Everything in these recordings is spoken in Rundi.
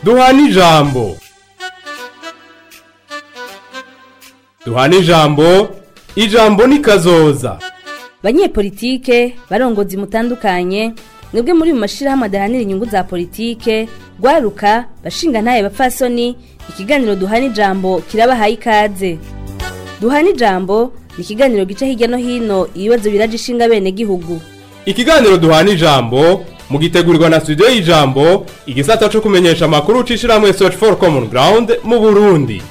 duhana ijambo duhana ijambo ijambo ni kazoza banyepolitike barongozi mutandukanye mwebwe muri mu mashirahamwe adahanira inyungu za politike rwaruka bashinga ntaye bapfasoni ikiganiro duhana ijambo kirabahaye ikaze duhana ijambo ni ikiganiro gica hirya no hino ibibazo biraje ishinga bene gihugu ikiganiro duhana ijambo mugitegurirwa na studio y'ijambo igisata co kumenyesha amakuru ucishirahamwe search for common ground mu burundi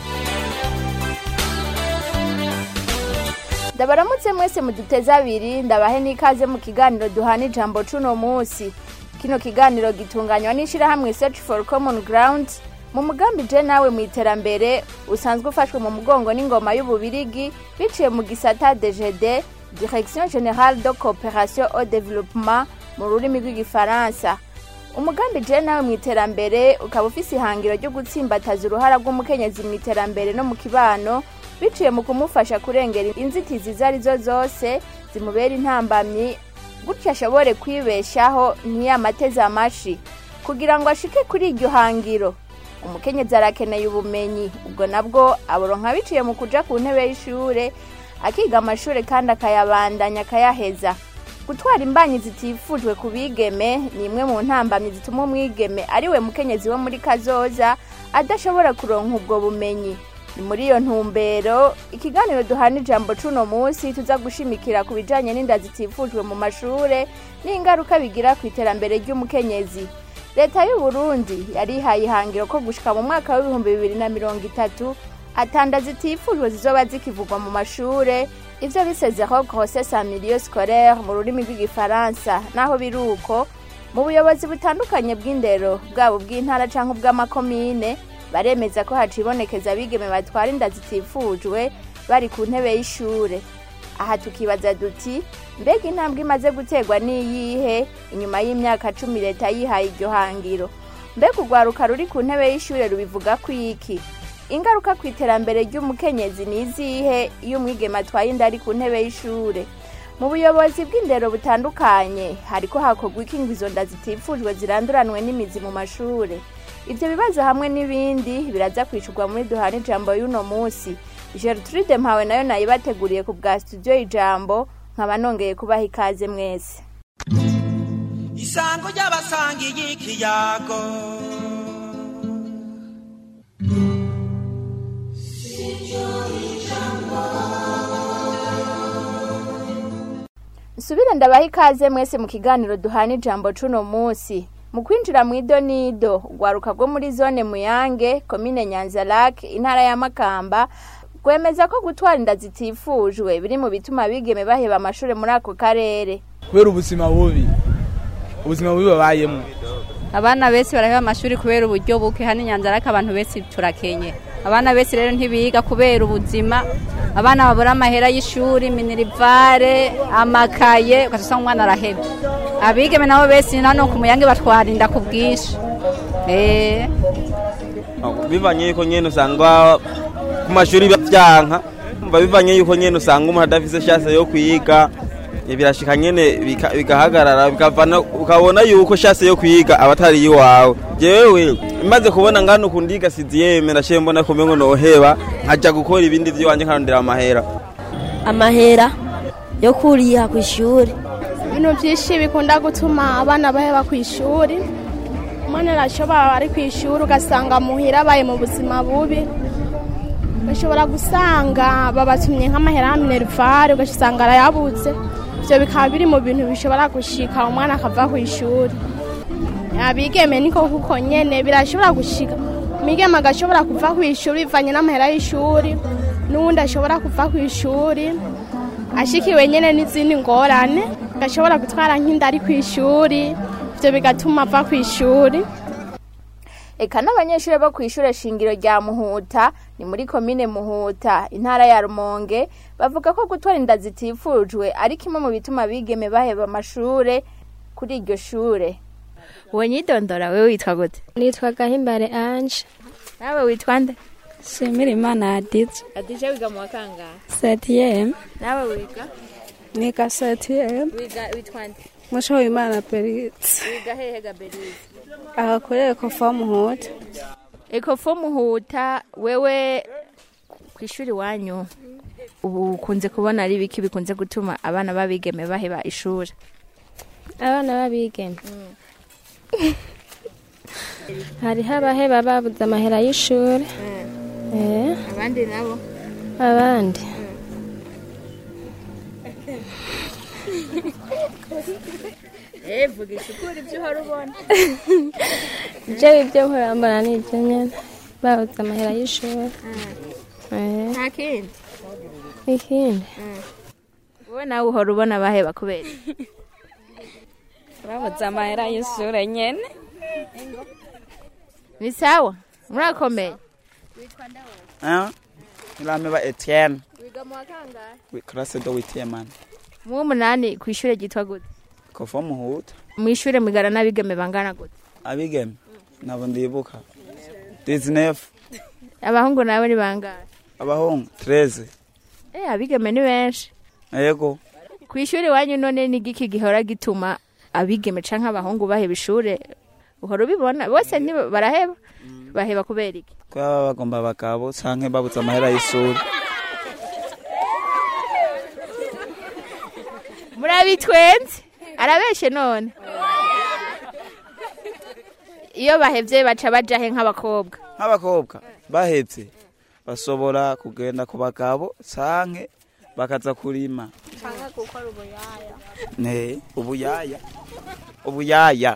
ndabaramutse mwese muduteze abiri ndabahe n'ikaze mu kiganiro duhana ijambo cuno munsi kino kiganiro gitunganywa n'ishirahamwe search for common ground mu mugambi je nawe mu iterambere usanzwe ufashwe mu mugongo n'ingoma y'ububirigi biciye mu gisata dgd direction générale de coopération au développement mu rurimi rw'igifaransa umugambi je nawe mu iterambere ukaba ufise ihangiro ryo gutsimbataza uruhara rw'umukenyezi mu iterambere no mu kibano biciye mu kumufasha kurengera inzitizi izo arizo zose zimubera intambamyi gutyo ashobore kwibeshaho ntiyamateze amashi kugira ngo ashike kuri iryo hangiro umukenyezi arakeneye ubumenyi ubwo nabwo aboronka biciye mu kuja ku ntebe y'ishure akiga amashure kandi akayabandanya akayaheza gutwara imbanyi zitifujwe ku bigeme ni imwe mu ntambamyi zituma umwigeme ariwe mukenyezi wo muri kazoza adashobora kuronka ubwo bumenyi ni muri iyo ntumbero ikiganiro duhana ijambo cuno munsi tuza gushimikira ku bijanye n'inda zitifujwe mu mashure n'ingaruka bigira ku iterambere ry'umukenyezi leta y'u burundi yarihaye ihangiro ko gushika mu mwaka w'ibihumbi bibiri na mirongo itatu atanda zitifujwe zizoba zikivugwa mu mashure ivyo bisezeho grossesse en milieu scolaire mu rurimi rw'igifaransa naho biri uko mu buyobozi butandukanye bw'indero bwabo bw'intara canke ubw'amakomine baremeza ko hacibonekeza abigeme batwara inda zitifujwe bari ku ntebe y'ishure aha tukibaza duti mbega intambwe imaze guterwa n'iyihe inyuma y'imyaka cumi leta yihaye iryo hangiro mbega urwaruka ruri ku ntebe y'ishure rubivuga ko iki ingaruka ku iterambere ry'umukenyezi ni izihe iyo umwigeme atwaye inda ari ku ntebe y'ishure mu buyobozi bw'indero butandukanye hariko hakorwa iki ngo izo nda zitifujwe ziranduranwe n'imizi mu mashure ivyo bibazo hamwe n'ibindi biraza kwishurwa muri duhana ijambo y'uno munsi gertrude mpawe nayo nayibateguriye ku bwa studio ijambo nkaba nongeye kubaha ikaze mwese isango ry'abasangiye ikiyago nsubire ndabaha ikaze mwese mu kiganiro duhana ijambo cuno munsi mu kwinjira mu idonido urwaruka rwo muri zone muyange komine nyanzarake intara ya makamba rwemeza ko gutwara inda zitifujwe biri mu bituma abigeme baheba amashuri muri ako karere kubera ubuzima bubi ubuzima bubi babayemo abana benshi baraheba amashuri kubera uburyo buke hano inyanzarake abantu benshi turakenye abana benshi rero ntibiga kubera ubuzima abana babura amahera y'ishuri minirivare amakaye ugasanga umwana araheba abigeme nabo benshi nano ku muyange batwara inda ku bwinshi eh bivanye yuko nyene usanga ku mashuri bavyanka umva bivanye yuko nyene usanga umuntu adafise chance yo kwiga birashika nyene bika- bigahagarara bikavana ukabona yuko chance yo kwiga abatari iwawe jewe imaze kubona ngano kundiga siziyeme ndashiye mbona ko mengo noheba nkaja gukora ibindi vy'iwanje nkarondera amahera amahera yo kuriha ku ishuri ibintu byinshi bikunda gutuma abana baheba ku ishuri umwana arashobora ari ku ishuri ugasanga muhira abaye mu buzima bubi ugashobora gusanga babatumye nk'amahera ya minerivare ugasanga arayabuze ibyo bikaba biri mu bintu bishobora gushika umwana akava ku ishuri abigeme niko kuko nyene birashobora gushika umwigeme agashobora kuva ku ishuri bivanye n'amahera y'ishuri n'uwundi ashobora kuva ku ishuri ashikiwe nyene n'izindi ngorane gashobora gutwara nk'inda ari ku ishuri ibyo bigatuma ava ku ishuri eka n'abanyeshuri bo ku ishure shingiro rya muhuta ni muri komine muhuta intara ya rumonge bavuga ko gutwara inda zitifujwe ari kimwe mu bituma abigeme baheba amashure kuri iryo shure uwo nyidondora wewe witwa gute nitwa gahimbare anje nawe witwa nde shimira imana adije adije wiga mu wa kangahe setiyemu nawe wiga niga setiyemu wiga witwa nde mushoboye imana peritse wiga hehe gaberize agakorere kofa muhuta ekofo muhuta wewe ku ishuri wanyu ubu ukunze kubona ari ibiki bikunze gutuma abana babigeme baheba ishuri abana babigeme hariho abaheba babuze amahera y'ishuri Eh, abandi nabo abandi eh vugisha ukuri ibyo uhora ubona ibyo ibyo nkorambara ni ibyo nyine babuze amahera y'ishuri Eh, nta kindi ikindi wowe nawe uhora ubona baheba kubera iki? babuze amahera y'ishuri nyine ni sawa murakomeye Ngilameba Etienne. wiga mu wa kangahe Wi- Classe do witiye man. mu w'umunani ku ishuri ryitwa gute Kova muhuta. mu ishuri mugara n'abigeme bangana gute Abigeme. Nabo ndibuka. 19. abahungu nawe ni bangahe Abahungu 13. eh abigeme ni benshi Yego. ku ishuri wanyu none ni igiki gihora gituma abigeme canke abahungu baheba ishure uhora ubibona bose ni baraheba baheba kubera iki Ko baba bagomba abagabo canke babuze amahera y'ishuri. murabitwenze arabeshe none iyo bahevye baca bajahe nk'abakobwa Nk'abakobwa bahetse bashobora kugenda ku bagabo canke bakaza kurima. canke gukora ubuyaya Ne, ubuyaya. Ubuyaya.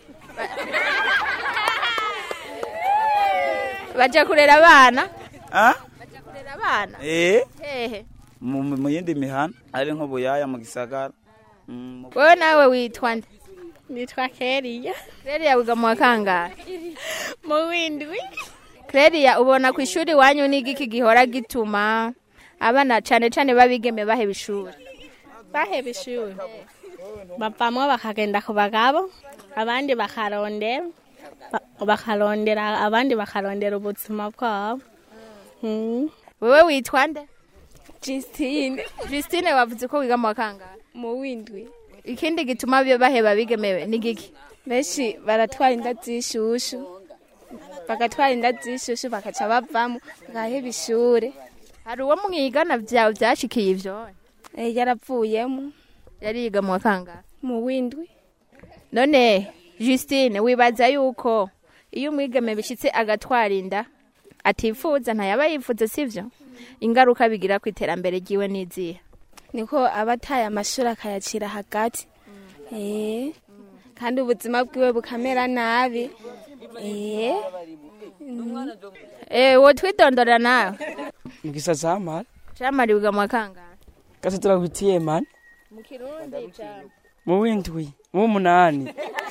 baja kurera abana Ah? baja kurera abana Eh? hehe Mu mu yindi mihana ari nk'ubuyaya mu gisagara. Mm, mu- wewe nawe witwa nde nitwa keriya Claria wiga mu wa kangahe mu windwi Claria ubona ku ishuri wanyu ni igiki gihora gituma abana cane cane babigeme baheba ishuri baheba ishuri bavamwo bakagenda ku bagabo abandi bakarondera ba- bakarondera abandi bakarondera ubuzima bwabo Mm. wewe witwa nde Justine Justine wavuze ko wiga mu wa kangahe mu windwi ikindi gituma byo baheba bigemewe ni giki benshi baratwara inda z'ishushu bagatwara inda z'ishushu bakaca bavamo bagaheba ishure hari uwo mwigana vyawe vyashikiye ivyo Eh, yaravuyemo yari yiga mu wa kangahe mu windwi none Justine wibaza yuko iyo umwigeme bishitse agatwara inda atifuza ntayaba yifuza sivyo ingaruka bigira ku iterambere ryiwe n'izihe niko aba ataye amashuri akayacira hagati Eh, kandi ubuzima bwiwe bukamera nabi Eh, mm. eh wo twidondora nawe mugisa zamara camari wiga mu wa kangahe gase turagwitiye man mu kirundi cama mu windwi mu munani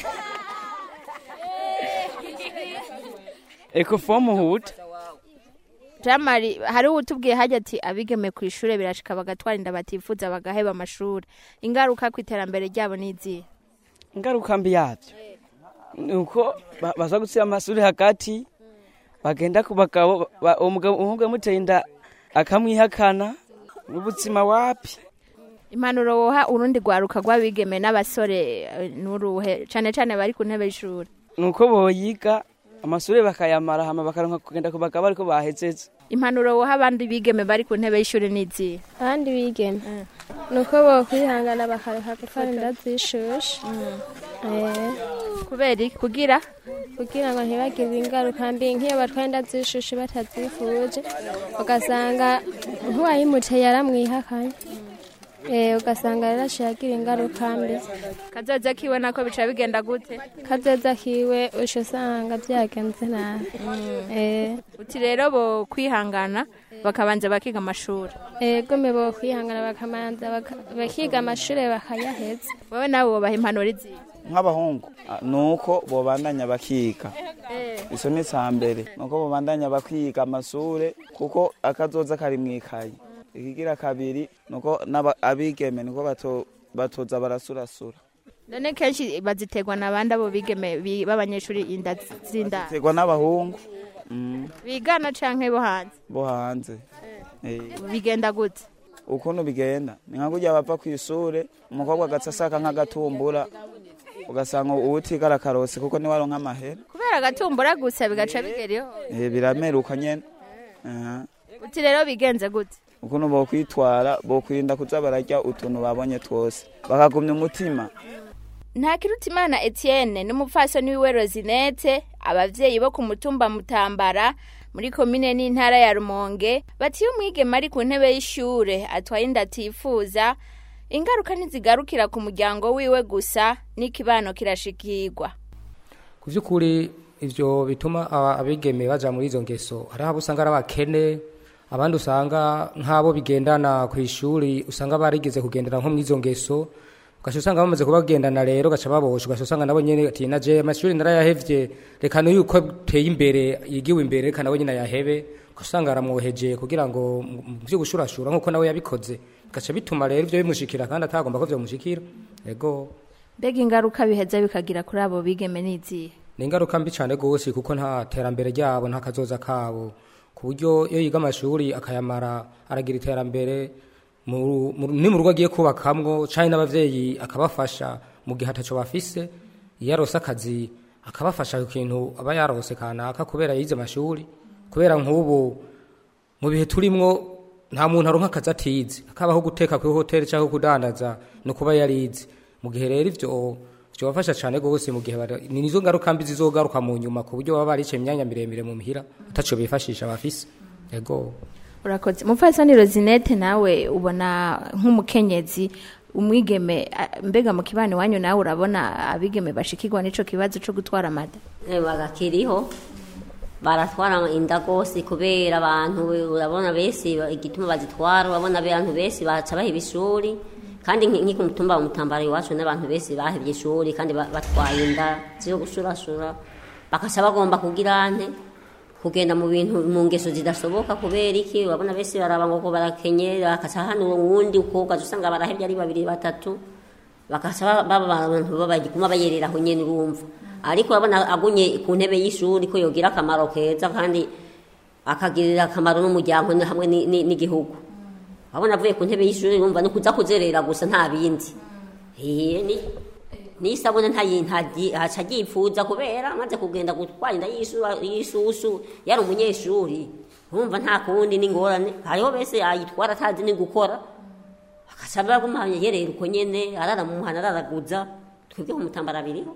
eko fomu huta jamari hari utubwiye hajya ati abigeme ku ishure birashika bagatwara inda batifuza bagaheba amashuri ingaruka ku iterambere ryabo n'izihe ingaruka mbi yabyo ni uko ba- baza gushyira amashuri hagati bagenda ku bagabo ba- uwo mugabo umuhungu yamuteye inda akamwihakana n'ubuzima wapi impanuro woha urundi rwaruka rw'abigeme n'abasore eh, n'uruhe cane cane bari ku ntebe y'ishuri ni uko boyiga amashuri bakayamara hama bakaronka kugenda ku bagabo ariko bahezeze impanuro woha abandi bigeme bari ku ntebe y'ishuri n'izihe abandi bigeme ni uko bokwihangana bakareka gutwara inda z'ishushu Eh, kubera iki kugira kugira ngo ntibagire ingaruka mbi nk'iyo batwaye inda z'ishushu batazifuje ugasanga nk'uwayimuteye yaramwihakanye Eh, ugasanga rero ashiye agira ingaruka mbi kazoza kiwe nako bica bigenda gute kazoza kiwe usha usanga byagenze nabi Eh, uti rero bo kwihangana bakabanza bakiga amashuri ego mbe bo kwihangana bakamanza baka- bakiga amashuri bakayaheza wowe nawe wobaha impanuro izihe nk'abahungu ah, nuko bobandanya bakiga iso ni ca mbere nuko bobandanya bakiga amashure kuko akazoza kari mwikaye ikigira kabiri nuko n'aba- abigeme niko bato- batoza barasurasura none kenshi baziterwa n'abandi abo bigeme bi- b'abanyeshuri inda z'indaro tegwa n'abahungu mm, bigana canke bo hanze bo hanze Eh, bigenda gute ukuntu bigenda ni nka kurya bava kw'ishure umukobwa agaca asaka nk'agatumbura ugasanga uwutiga arakarose kuko niwe aronka amahera kubera agatumbura gusa bigaca bigeraho Eh, birameruka nyene Aha. uti rero bigenze gute ukuntu bokwitwara bokwirinda kuza bararya utuntu babonye twose bakagumya umutima ntakirutimana etienne n'umupfasoni wiwe rosinete abavyeyi bo ku mutumba mutambara muri komine n'intara ya rumonge bati iyo umwigeme ari ku ntebe y'ishure atwaye inda atifuza ingaruka ntizigarukira ku muryango wiwe gusa n'ikibano kirashikirwa ku by'ukuri ibyo bituma aba- abigeme baja muri izo ngeso hariho abo usanga ari abakene abandi usanga nk'abo bigendana ku ishuri usanga barigeze kugendana nko muri izo ngeso ugaca usanga bamaze kubagendana rero ugaca babosha ugaca usanga nabo nyene ati naje amashuri narayahevye reka n'uko teye imbere yigiwe imbere reka nawe nyene ayahebe ugaca usanga aramwoheje kugira ngo mu mu vyo gushurashura nk'uko nawe yabikoze bigaca bituma rero ivyo bimushikira kandi atagomba ko vyomushikira ego mbega ingaruka biheza bikagira kuri abo bigeme n'izihe ni ingaruka mbi cyane rwose kuko nta terambere ryabo nta kazoza kabo ku buryo iyo yiga amashuri akayamara aragira iterambere mu- mu- ni mu rugo agiye kubakamwo cyane n'abavyeyi akabafasha mu gihe ataco bafise iyo arose akazi akabafasha ku kintu aba yarose kanaka kubera yize amashuri kubera nk'ubu mu bihe turimwo nta muntu aronka akazi atize akabaho guteka kuri hoteli cyangwa kudandaza no kuba yarize mu gihe rero ivyo byobafasha cyane rwose mu gihe bari- ni nizo ngaruka mbi zizogaruka mu nyuma ku buryo baba baricaye imyanya miremire mu mihira ataco bifashisha bafise ego urakoze mupfasoni rosinete nawe ubona nk'umukenyezi umwigeme a- mbega mu kibano iwanyu nawe urabona abigeme bashikirwa n'ico kibazo co gutwara amada bagakiriho baratwara inda rwose kubera abantu urabona bese igituma bazitwara urabona abantu bese baca baheba ishuri kandi nki- nk'iki mutumba wa mutambara iwacu n'abantu bese bahebye ishuri kandi ba- batwaye inda zo gushurashura bakaca bagomba kugira nte kugenda mu bintu mu ngeso zidasoboka kubera iki urabona bese baraba ngo ko barakenye bakaca hano uwundi uko ugaca usanga barahebye ari babiri batatu bakaca ba- baba abantu babaguma bayerera aho nyene urumva ariko urabona agunye ku ntebe y'ishuri ko yogira akamaro keza kandi akagirira akamaro n'umuryango ni- hamwe ni- ni- n'igihugu abona avuye ku ntebe y'ishuri urumva no kuza kuzerera gusa nta bindi Iye, ni n'isabune ntayi- ntagi- ntaca agipfuza kubera amaze kugenda gutwara inda y'isu- y'isusu yari umunyeshuri urumva nta kundi n'ingorane hariho bese ayitwara atazi ni gukora akaca baguma yerera uko nyene arara mu muhana araraguza twebwe ku mutambara biriho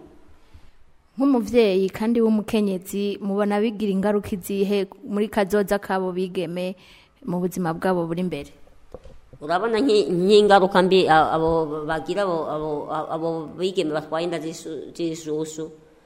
nk'umuvyeyi kandi w'umukenyezi mubona bigira ingaruka izihe muri kazoza kabo bigeme mu buzima bwabo buri imbere urabona nk'i- nk'ingaruka mbi a- abo bagira abo abo- abo bigeme batwaye inda z'isu- z'isusu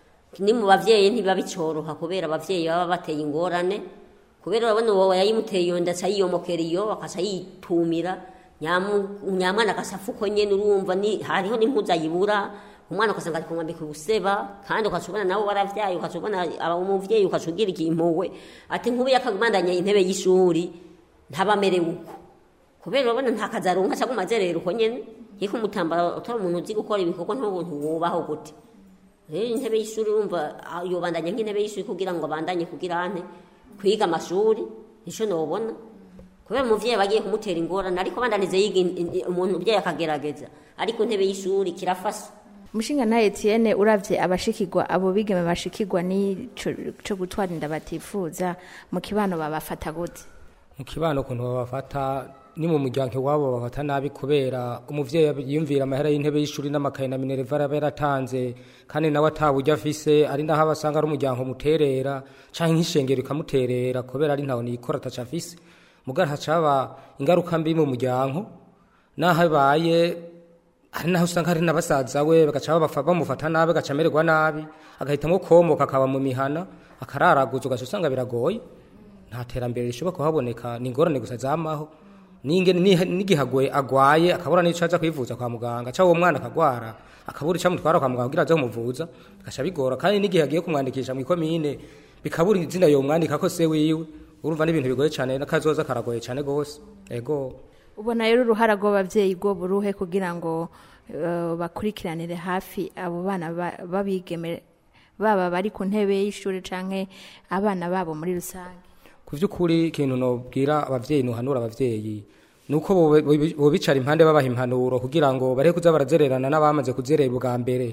ni mu bavyeyi ntibabicoroha kubera abavyeyi baba bateye ingorane kubera urabona uwo yayimuteye iyo nda aca yiyomokera iyo akaca yitumira nyamu- nyamwana agasafu uko nyene urumva ni hariho n'impuzu ayibura umwana ugasanga ari kumwambika ubuseba kandi ukaca ubona nawe waravyaye ukaca ubona aba- umuvyeyi ukaca ugira ikimpuwe ati nk'ubu yakagumandanya intebe y'ishuri ntabamerewe uko kubera urabona nta kazi aronka cyangwa umazerera uko nyene yiko umutambara utari umuntu uzi gukora ibikorwa ntubuntu wubaho gute rero intebe y'ishuri urumva ah, yobandanya nk'intebe y'ishuri kugira ngo abandanye kugira ante kwiga amashuri nico nobona kubera umuvyeyi bagiye kumutera ingorane ariko bandanize yiga in- in- umuntu umuvyeyi akagerageza ariko intebe y'ishuri kirafasha umushinga nta etienne uravye abashikirwa abo bigeme bashikirwa n'ico co gutwara inda batifuza mu kibano babafata gute mu kibano ukuntu babafata ni mu muryango iwabo babafata nabi kubera umuvyeyi yiyumvira amahera y'intebe y'ishuri n'amakaye na minerva araba yaratanze kandi nawe ataburyo afise ari naho abasanga ari umuryango muterera canke nk'ishengero ikamuterera kubera ari ntawe niyikora ataco afise mugara hacaba ingaruka mbi mu muryango naho abaye hari naho usanga hari n'abasaza we bagaca babafa- bamufata nabi agaca amererwa nabi agahitamwo komoka akaba mu mihana akararaguza ugaca usanga biragoye nta terambere rishobora kuhaboneka ni ingorane gusa zamaho Ninge- ni- n'igihe agwe- agwaye akabura n'ico aza kwivuza kwa muganga cyangwa uwo mwana akagwara akabura ico amutwara kwa muganga kugira aze kumuvuza bigaca bigora kandi n'igihe agiye kumwandikisha mw'ikomine bikabura izina yomwandika ko se wiwe urumva n'ibintu bigoye cyane n'akazoza karagoye cyane gose ego ubona rero uruhara rw'abavyeyi rwo buruhe kugira ngo eh, bakurikiranire hafi abo bana ba- babigeme baba bari ku ntebe y'ishuri canke abana babo muri rusange ku by'ukuri ikintu nobwira abavyeyi nuhanura abavyeyi nuko bobe- bobe- bobicara impande babaha impanuro kugira ngo bareke kuza barazererana n'abamaze kuzerera ubwa mbere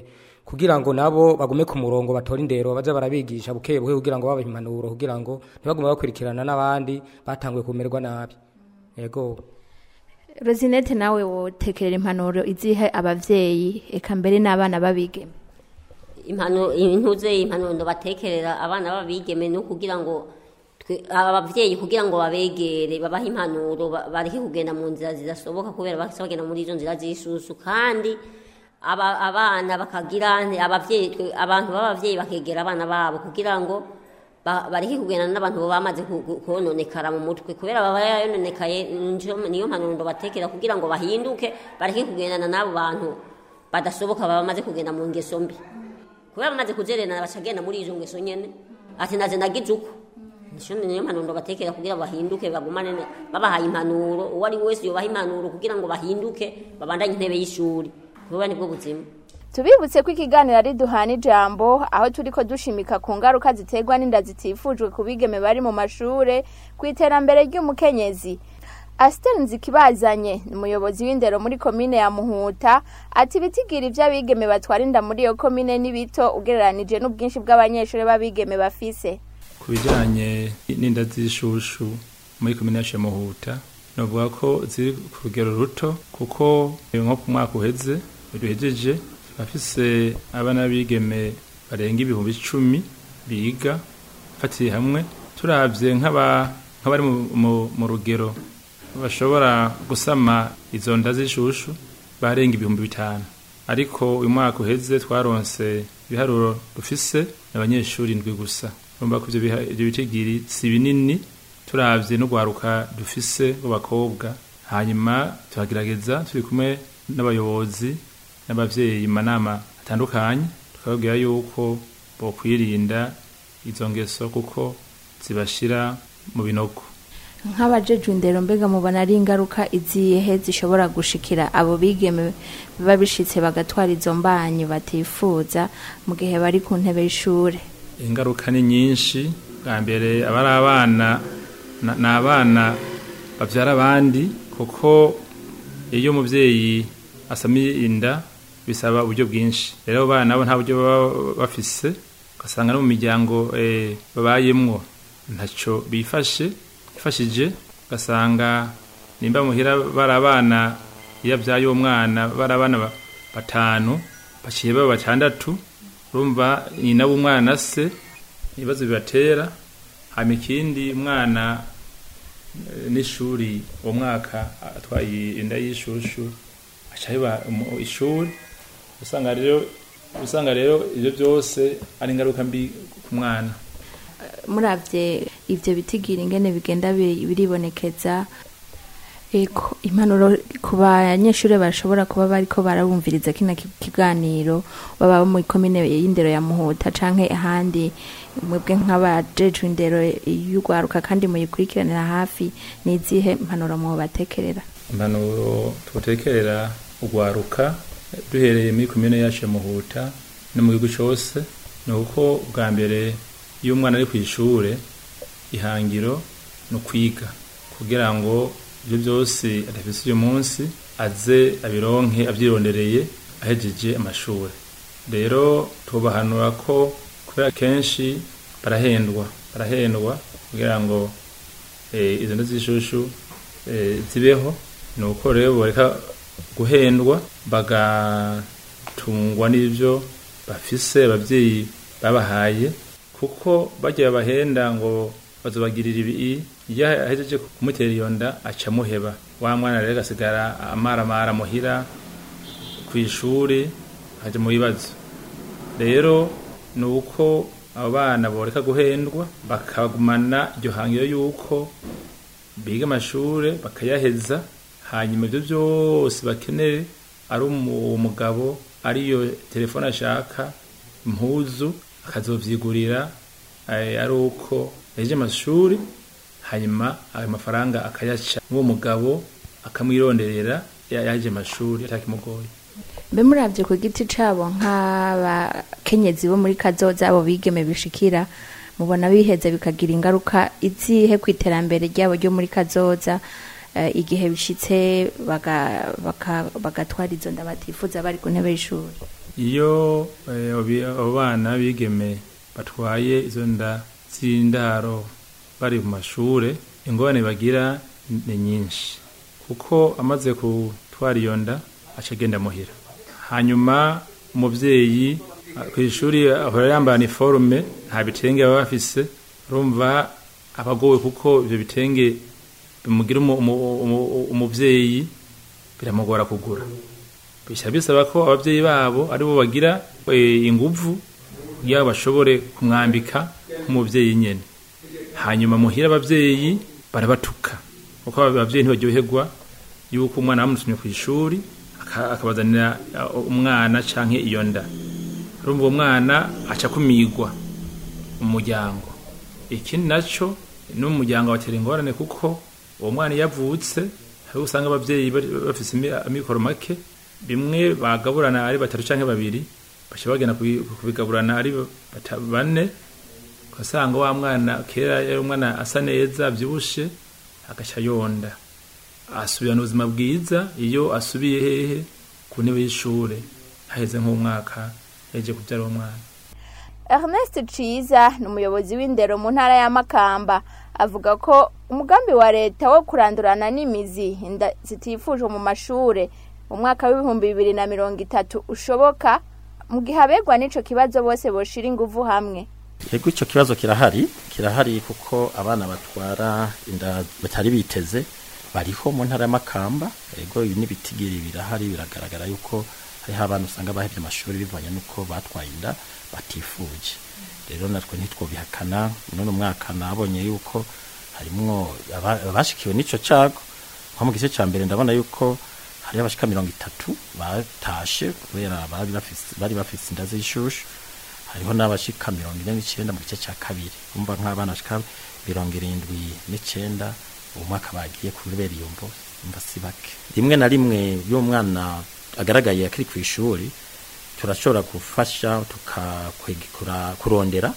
kugira ngo nabo bagume ku murongo batore indero baze barabigisha buke buke kugira ngo babahe impanuro kugira ngo ntibagume bakurikirana n'abandi batanguye kumererwa nabi yego rosinete nawe wotekerera impanuro izihe abavyeyi eka mbere n'abana babigeme impano intuze impanuro batekerera abana babigeme no kugira ngo twe- abavyeyi kugira ngo babegere babahe impanuro ba- bareke kugenda mu nzira zidasoboka kubera basa bagenda muri izo nzira z'isusu kandi aba, abana bakagira nte- abavyeyi twe- abantu b'abavyeyi bakegera abana babo kugira ngo ba- bareke kugenda n'abantu baba bamaze ku- ku- kononekara mu mutwe kubera baba yononekaye nico- niyo mpanuro batekera kugira ngo bahinduke bareke kugendana n'abo bantu badasoboka baba bamaze kugenda mu ngeso mbi kubera bamaze kuzererana bacagenda muri izo ngeso nyene ati naze nagize uko nico niyo mpanuro batekera kugira ngo bahinduke bagumane ne- babahaye impanuro uwo ari we wese yobaha impanuro kugira ngo bahinduke babandanye intebe y'ishuri kuba nibwo buzima tubibutse ko ikiganiro ari duhana ijambo aho turi ko dushimika ku ngaruka ziterwa n'inda zitifujwe ku bigeme bari mu mashure ku iterambere ry'umukenyezi asiteri nzikibazanye ni umuyobozi w'indero muri komine ya muhuta ati ibitigira iby'abigeme batwara inda muri iyo komine ni bito ugereranije n'ubwinshi bw'abanyeshuri b'abigeme bafise ku bijyanye n'inda z'ishushu muri komine ya muhuta navuga ko ziri ku rugero ruto kuko nko ku mwaka uheze duhejeje bafise abana b'abigeme barenga ibihumbi icumi biga bafatiye hamwe turabye nk'aba- nk'abari mu- mu- mu rugero bashobora gusama izo nda z'ishushu barenga ibihumbi bitanu ariko uyu mwaka uheze twaronse ibiharuro dufise abanyeshuri indwi gusa urumva ko ivyo biha- ivyo bitigiri si binini turavye n'urwaruka dufise rw'abakobwa hanyuma tuhagerageza turi kumwe n'abayobozi n'abavyeyi mu manama atandukanye tukababwira yuko bokwirinda izo ngeso kuko zibashira mu binogo nk'abajejwe indero mbega mubona ari ingaruka izihe zishobora gushikira abo bigeme biba bishitse bagatwara izo mbanyi batifuza mu gihe bari ku ntebe y'ishure ingaruka ni nyinshi bwa mbere aba ari abana na- ni abana babyara abandi kuko iyo umubyeyi asamiye inda bisaba uburyo bwinshi rero abo bana nabo nta buryo baba bafise ugasanga no mu miryango eh, babayemwo ntacyo bifashe bifashije ugasanga nimba muhira bari abana iyo abyaye uwo mwana bari abana ba- batanu baciye baba batandatu urumva nyina w'umwana se ibibazo bibatera hama ikindi umwana eh, n'ishuri uwo mwaka atwaye inda y'ishushu aca biba mu- ishuri usanga rero usanga rero ibyo byose ari ingaruka mbi ku mwana muravye ivyo bitigira ingene bigenda bi- biribonekeza eko impanuro ku banyeshure bashobora kuba bariko barabumviriza kino ki- kiganiro baba mu komine y'indero ya muhuta canke ahandi mwebwe nk'abajejwe indero y'urwaruka kandi muyikurikiranira hafi ni izihe mpanuro mubatekerera impanuro twotekerera urwaruka duhereye muri komine yacu ya muhuta no mu gihugu cyose ni uko bwa mbere iyo umwana ari ku ishure ihangiro ni ukwiga kugira ngo ibyo byose adafise uyu munsi aze abironke abyirondereye ahejeje amashuri rero tubahanura ko kubera kenshi barahendwa barahendwa kugira ngo eh, izo nda z'ishushu eh, zibeho ni uko rero boreka guhendwa bagatungwa n'ibyo bafise ababyeyi babahaye kuko bagiye bahenda ngo bazobagirira ibi iyo ahejeje kumutera iyo nda aca amuheba wa mwana rero agasigara amaramara muhira ku ishuri akajya mu bibazo rero ni uko abo bana boreka guhendwa bakagumana iryo hangiro y'uko biga amashuri bakayaheza hanyuma ibyo byose bakeneye ari umu- umugabo ariyo telefone ashaka impuzu akazovyigurira eh, ari uko yaje amashuri hanyuma ayo mafaranga akayaca n'uwo mugabo akamwironderera ya- yaje amashuri atakimugoye mbe muravye ku giti cabo nk'abakenyezi bo muri kazoza abo bigeme bishikira mubona biheza bikagira ingaruka izihe ku iterambere ryabo ryo muri kazoza eh, igihe bishitse baga- baka- bagatwara izo nda batifuza bari ku ntebe y'ishuri iyo eh, obi- abo bana bigeme batwaye izo nda z'indaro bari mu mashure ingorane bagira ni nyinshi kuko amaze gutwara iyo nda aca agenda muhira hanyuma umubyeyi ah, ku ishuri ahora yambara iniforume nta bitenge baba bafise urumva abagowe kuko ibyo bitenge bimugira umu- umu- umu- umubyeyi biramugora kugura bisaba bisaba ko ababyeyi babo aribo bagira eh, inguvu kugira ngo bashobore kumwambika nk'umubyeyi nyene hanyuma muhira ababyeyi barabatuka kuko ababyeyi ntibaryoherwa yuko umwana bamutumye ku ishuri aka- akabazanira uh, umwana canke iyo nda urumva uwo mwana aca kumigwa mu muryango ikindi naco no mu muryango batera ingorane kuko uwo mwana iyo avutse hariho usanga ababyeyi bari- bafise imi- amikoro make bimwe bagaburana ari batatu canke babiri baca bagenda kubi- kubigaburana ari bata- bane ugasanga wa mwana kera yari umwana asa neza avyibushe agaca yonda asubirana ubuzima bwiza iyo asubiye hehe ku ntebe y'ishure haheze nk'umwaka yaje kubyara uwo mwana Ernest Ciza ni umuyobozi w'indero mu ntara ya Makamba avuga ko umugambi wa leta wo kurandurana n'imizi inda zitifujwe mu mashure mu mwaka w'ibihumbi bibiri na mirongo itatu ushoboka mu gihe abegwa n'ico kibazo bose boshira inguvu hamwe yego icyo kibazo kirahari kirahari kuko abana batwara inda batari biteze bariho mu ntara y'amakamba yego ibi n'ibitigiri birahari biragaragara yuko hariho abana usanga bahebye amashuri bivanye n'uko batwaye inda batifuje rero natwe ntitwobihakana none umwaka nabonye yuko harimwo aba- abashikiwe n'ico cago nko mu gice ca mbere ndabona yuko hariho abashika mirongo itatu batashe kubera bari bafise bari bafise inda z'ishushu hariho n'abashika mirongo ine n'icenda mu gice cya kabiri umva nk'abana bashika mirongo irindwi n'icenda uwo mwaka bagiye kubera iyo mvo umva si bake rimwe na rimwe iyo umwana agaragaye akiri ku ishuri turashobora gufasha tukakwegekura kurondera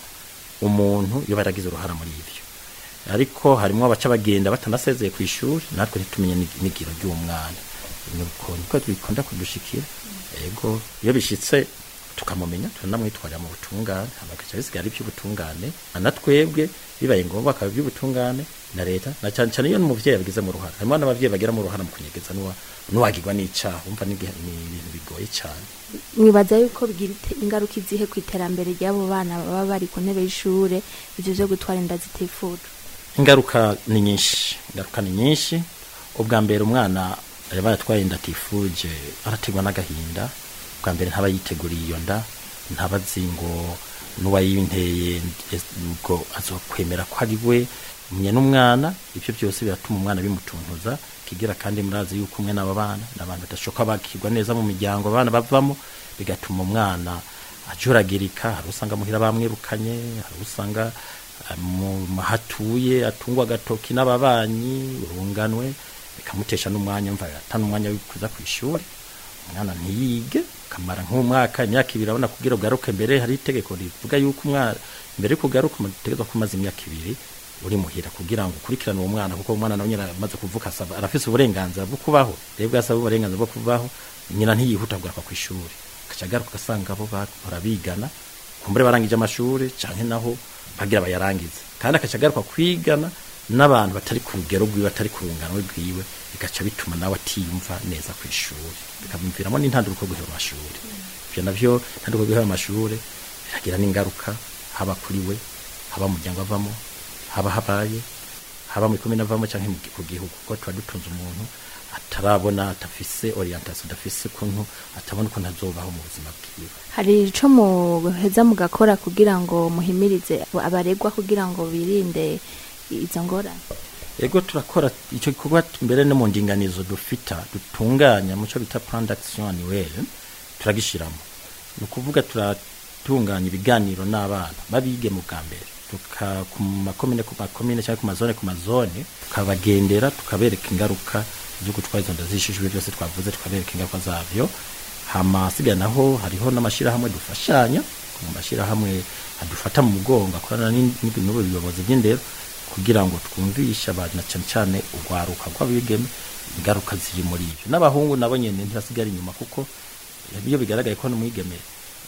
umuntu iyo baragize uruhara muri ivyo ariko harimo abaca bagenda batanasezeye ku ishuri natwe ntitumenye n'ig- n'igiro ry'uwo mwana nuko niko bikunda kudushikira ego iyo bishitse tukamumenya turanamwitwarira mu butungane bagaca bisigara iby'ubutungane na twebwe bibaye ngombwa akaba iby'ubutungane na leta na cyane cyane iyo n'umuvyeyi abigize mu ruhara harimo n'abavyeyi bagira mu ruhara mu kunyegeza n'uwa- n'uwagirwa n'icaha umva ni igihe- ni ibintu bigoye cyane mwibaza yuko bigira ite- ingaruka izihe ku iterambere ry'abo bana baba bari ku ntebe y'ishure ivyo vyo gutwara inda zitifujwe ingaruka ni nyinshi ingaruka ni nyinshi ubwa mbere umwana yaba yatwaye inda atifuje arategwa n'agahinda ubwa mbere ntaba yiteguriye iyo nda ntaba azi ngo n'uwayinteye es- ubwo azokwemera ko ari we umenya n'umwana ibyo byose biratuma umwana bimutuntuza kigira kandi murazi yuko umwe n'aba bana ni abantu badashoka bakirwa neza mu miryango abana bavamo bigatuma umwana ajuragirika hari usanga muhira bamwirukanye hari usanga ah, mu mahatuye atungwa agatoki n'ababanyi urunganwe bikamutesha n'umwanya mva atana umwanya wo kuza ku ishuri umwana ntiyige kamara nk'umwaka imyaka ibiri abona kugira ugaruke mbere hari itegeko rivuga yuko umwana mbere yuko ugaruka umutegeko kumaze imyaka ibiri uri muhira kugira ngo ukurikirane uwo mwana kuko umwana nawe nyine amaze kuvuka asaba arafise uburenganzira bwo kubaho rero bwasaba uburenganzira bwo kubaho nyina ntiyihuta kugaruka ku ishuri agaca agaruka agasanga abo bahora bigana kumbure barangije amashuri canke naho bagira bayarangize kandi agaca agaruka kwigana n'abantu batari ku rugero rwiwe batari ku rungano rwiwe bigaca bituma nawe atiyumva neza ku ishuri bikamuviramo n'intanduruko yo guhera amashuri ivyo navyo intanduruko yo guhera amashuri biragira n'ingaruka haba kuri we haba mu muryango avamo haba habaye haba mu ikomine avamo canke mu gi- ku gihugu kuko tuba dutunze umuntu atarabona atafise orientation adafise ukuntu atabona ukuntu azobaho mu buzima bwiwe hari ico muheza mugakora kugira ngo muhimirize abaregwa kugira ngo birinde izo ngorane ego turakora icyo gikorwa mbere no mu ndinganizo dufita dutunganya muco bita plan d'action annuelle turagishiramo ni ukuvuga turatunganya ibiganiro n'abana babige mu bwa mbere tuka ku makomine ku makomine cyangwa ku mazone ku mazone tukabagendera tukabereka ingaruka zo gutwara izo nda zishishijwe byose twavuze tukabereka ingaruka zavyo hama asigaye naho hariho n'amashyirahamwe dufashanya mu mashyirahamwe adufata mu mugongo akorana n'in- n'ubu biyobozi by'indero kugira ngo twumvishe abantu na cyane cyane urwaruka rw'abigeme ingaruka ziri muri ibyo n'abahungu nabo nyine ntibasigara inyuma kuko iyo bigaragaye ko n'umwigeme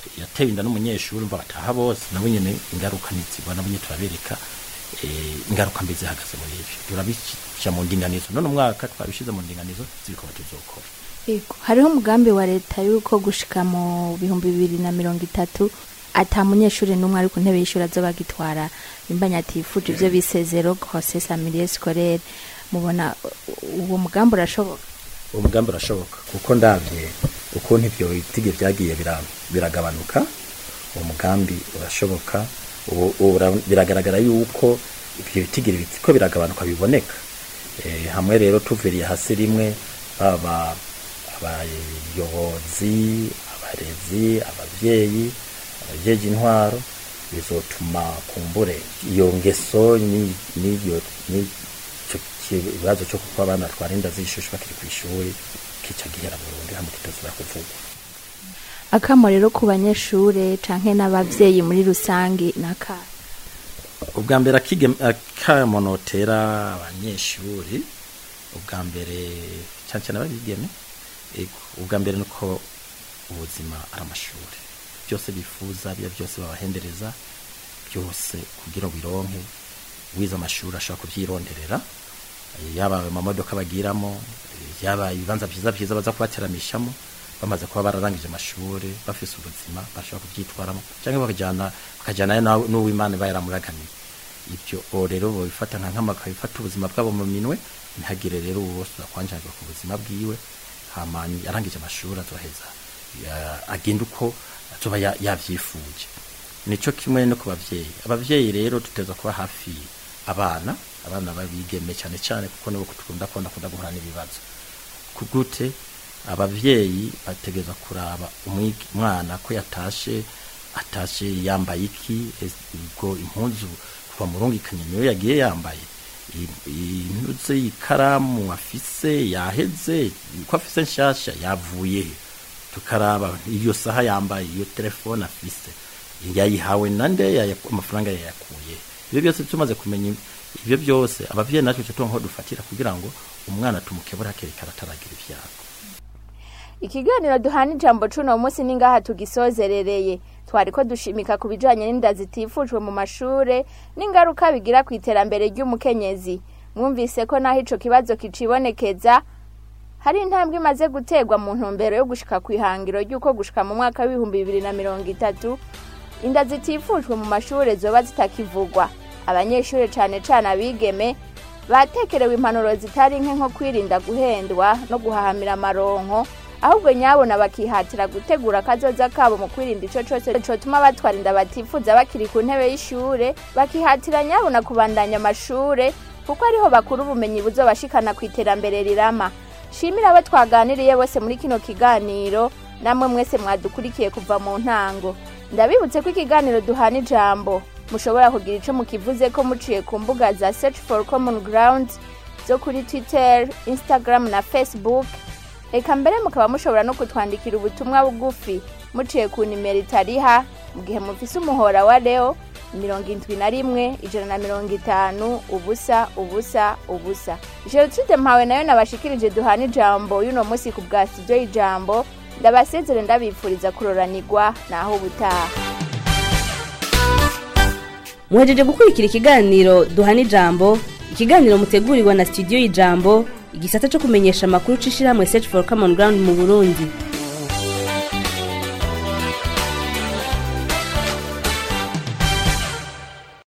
yatewe inda n'umunyeshuri umva bataha bose nabo nyene ingaruka nizibona nabo nyene turabereka eh, ingaruka mbi zihagaze muri ivyo turabica mu ndinganizo none umwaka twabishize mu ndinganizo zibikoma tuzokora Yego, hariho umugambi wa leta yuko gushika mu bihumbi bibiri na mirongo itatu ata munyeshuri n'umwe ari ku ntebe y'ishuri azoba agitwara imbanya atifuje ivyo bise zero grossesse en milieu scolaire mubona u- uwo mugambi urashoboka uwo mugambi urashoboka kuko ndabye ukuntu ivyo bitige vyagiye bira- biragabanuka uwo mugambi urashoboka ubu- ubu ura- biragaragara yuko ivyo bitigiri biriko biragabanuka biboneka Eh, hamwe rero tuviriye hasi rimwe baba abayobozi abarezi abavyeyi abajeje intwaro bizotuma kumbure iyo ngeso ni- n'iyo n'ico kibazo cyo kuko abana batwara inda z'ishushu bakiri ku ishuri kica gihera burundu hamwe kitazira kuvugwa akamo rero ku banyeshure canke n'abavyeyi muri rusange naka ubwa mbere akige- akamonotera abanyeshuri ubwa mbere cyane cyane ababigeme ego ubwa mbere nuko ubuzima ari amashuri byose bifuza biya byose babahendereza byose kugira ngo bironke wize amashuri ashobora kubyironderera eh, yaba amamodoka bagiramo eh, yaba ibibanza byiza byiza baza kubateramishamo bamaze kuba bararangije amashuri bafise ubuzima bashobora kubyitwaramo cyangwa bakajyana bakajyanayo na- n'uwimana iba yaramuragamiye ibyo uwo rero babifata nka nkama bakabifata ubuzima bwabo mu minwe ntihagire rero uwo wose uzakwanjagwa ku buzima bwiwe hama arangije amashuri azoheza ya- agenda uko azoba ya- yavyifuje nico kimwe no ku bavyeyi abavyeyi rero tuteza kuba hafi abana abana babigeme cyane cyane kuko nibo tukunda kubona kunda guhura n'ibibazo kugute abavyeyi bategeza kuraba umwig- umwana ko yatashe atashe yambaye iki ese ubwo impuzu kuva mu rungikanye niyo yagiye yambaye I- impuzu y'ikaramu afise yaheze ko afise nshasha yavuye he? tukaraba iyo saha yambaye iyo telefone afise yayihawe nande yaya- amafaranga yayakuye ibyo byose tumaze kumenya ibyo byose abavyeyi natwe tuba nko dufatira kugira ngo umwana tumukebura hakiri kare ataragira ibyago ikiganiro duhana ijambo cuno munsi ni ngaha tugisozerereye twari ko dushimika ku bijanye n'inda zitifujwe mu mashure n'ingaruka bigira ku iterambere ry'umukenyezi mwumvise ko naho ico kibazo kicibonekeza hari intambwe imaze guterwa mu ntumbero yo gushika ku ihangiro ry'uko gushika mu mwaka w'ibihumbi bibiri na mirongo itatu inda zitifujwe mu mashure zoba zitakivugwa abanyeshure cane cane abigeme batekerewe impanuro zitari nke nko kwirinda guhendwa no guhahamira amaronko ahubwo nyabona bakihatira gutegura akazoza kabo mu kwirinda ico cose cotuma batwara inda batifuza bakiri ku ntebe y'ishure bakihatira nyabona kubandanya amashure kuko ariho bakura ubumenyi buzobashikana ku iterambere rirama shimira abo twaganiriye bose muri kino kiganiro namwe mwese mwadukurikiye kuva mu ntango ndabibutse ko ikiganiro duhana ijambo mushobora kugira ico mukivuze ko muciye ku mbuga za search for common ground zo kuri twitter instagram na facebook reka mbere mukaba mushobora no kutwandikira ubutumwa bugufi muciye ku nimero itariha mu gihe mufise umuhora wa leo mirongo indwi na rimwe ijana na mirongo itanu ubusa ubusa ubusa gertrude mpawe nayo nabashikirije duhana ijambo y'uno munsi ku bwa studio y'ijambo ndabasezere ndabifuriza kuroranirwa naho ubutaha muhejeje gukurikira ikiganiro duhana ijambo ikiganiro mutegurirwa na studio y'ijambo igisata cyo kumenyesha amakuru c'ishirahamwe search for common ground mu burundi